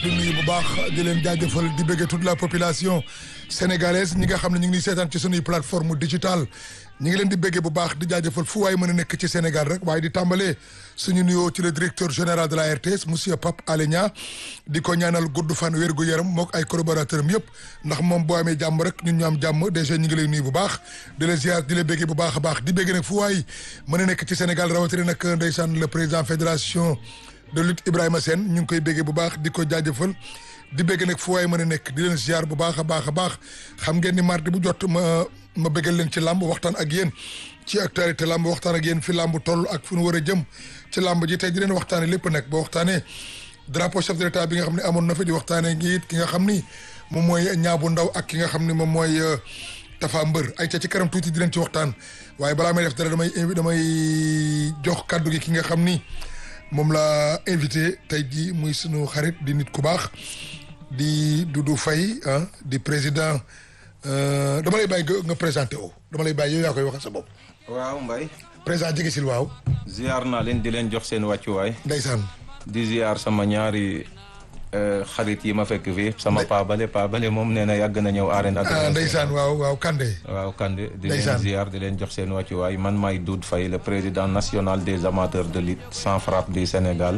di nuyu bu baax di leen jaajëfal di bëggee toute la population sénégalaise ñi nga xam ne ñu ngi nii seetaan ci sunuy plateforme digitale ñi ngi leen di bëggee bu baax di jaajëfal fu waaye mën a nekk ci Sénégal rek waaye di tàmbalee suñu nuyoo ci le directeur général de la RTS monsieur Pape Alé Niang di ko ñaanal gudd fan wér gu yaram mook ay collaborateur am yëpp ndax moom boo amee jàmm rek ñun ñu am jàmm déjà ñi ngi lay nuyu bu baax di la ziar di la bëggee bu baax a baax di bëggee nag fu waay mën a nekk ci Sénégal rawatina nag ndeysaan le président fédération de lutte Ibrahima Sène ñu ngi koy béggee bu baax di ko jaajëfal di bégg nag fu waay mën a nekk di leen ziar bu baax a baax a baax xam ngeen ni mardi bu jot ma ma béggal leen ci làmb waxtaan ak yéen ci actualité làmb waxtaan ak yéen fi làmb toll ak fu nu war a jëm ci làmb ji tey di leen waxtaane lépp nag ba waxtaanee drapeau chef de l'état bi nga xam ne amoon na fi di waxtaanee ngi it ki nga xam ni moom mooy ñaabu ndaw ak ki nga xam ni moom mooy Tafa Mbër ay ca ci kanam tuuti di leen ci waxtaan waaye balaa may def dara damay invi damay jox kaddu gi ki nga xam ni moom la invité tey jii muy sunu xarit di nit ku baax di Doudou Faye ah di président dama lay bàyyi nga présenté woo dama lay bàyyi yow yaa koy waxal sa bopp. waaw Mbaye. président jege sil waaw. ziar naa leen di leen jox seen wàccuwaay. ndeysaan. di ziar sama ñaari xarit yi ma fekk fii sama paabale paabale moom nee na yàgg na ñëw arène ah ndeysaan waaw waaw Kande. waaw Kande di Ndeysaan. leen ziar di leen jox seen wàccuwaay man maay Doudou Faye le président national des amateurs de lutte sans frappe du Sénégal.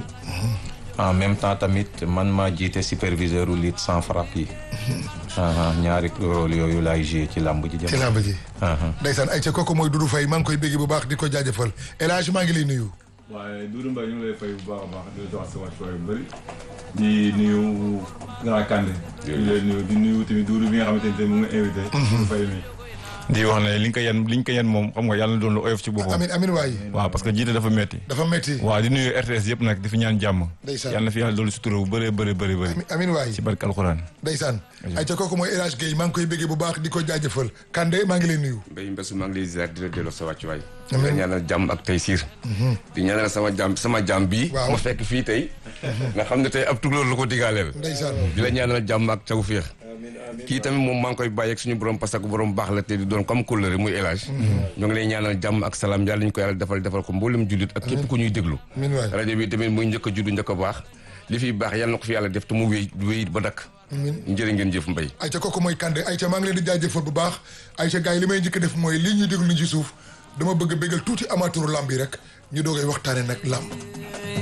en même temps tamit man maa jiite superviseur u lutte sans frappe yi. ah, ñaari rôle yooyu laay joué ci làmb ji. ci làmb ji. ah, ndeysaan ay ca kooku mooy Doudou Faye maa ngi koy bégg bu baax di ko jaajëfal El Hadj maa ngi lay nuyu. waaye Doudou Mbaye ñu ngi lay fay bu baax a baax di la jox sa wàccuwaay bu bëri di nuyu Grand Kandé di lay nuyu di nuyu tamit Doudou bi nga xamante ne mu ngi invité Doudou Faye mi di wax ne li nga ko yen li nga ko yen moom xam nga yàlla na doon lu oyof ci boppam. amin amin waay waaw parce que jiite dafa metti dafa metti waaw di nuyu RTS yëpp nag di fi ñaan jàmm. Ndeysaan. yàlla na fi yàlla doolu sutura bu bëree bëri bëri bëri. amin amin waay ci barke alxuraan. ndeysaan ay ca kooku mooy El Hadj Guèye maa ngi koy béggee bu baax di ko jaajëfal Kande maa ngi lay nuyu. Mbaye Mbessu maa ngi lay ziar di la delloo sa wàccuwaay. di Amiin. la ñaanal jàmm ak tey siir. di ñaanal sama jàmm sama jàmm bii. Waaw. ma fekk fii tey. nga xam ne tey ab tukulóor la ko digaaleel. ndeysaan di la ñaanal jàmm ak tawféex. kii tamit moom maa ngi koy bàyyi ak suñu borom parce que borom baax la te di doon comme kóllëre muy El Hadj. ñoo ngi lay ñaanal jàmm ak salaam yàlla ñu ko yàlla defal defal ko mboolem jullit ak képp ku ñuy déglu. amin waay rajo bi tamit muy njëkk a juddu njëkk a baax li fi baax yàlla na ko fi yàlla def te mu wéy wéy ba dakk. njëriñ ngeen jëf Mbaye. ay ca kooku mooy Kande ay ca maa ngi leen di jaajëfal bu baax ay ca gars yi li may njëkk a def mooy lii ñuy déglu ni ci suuf dama bëgg a béggal tuuti amateuru lamb yi rek ñu doogay waxtaane nag lamb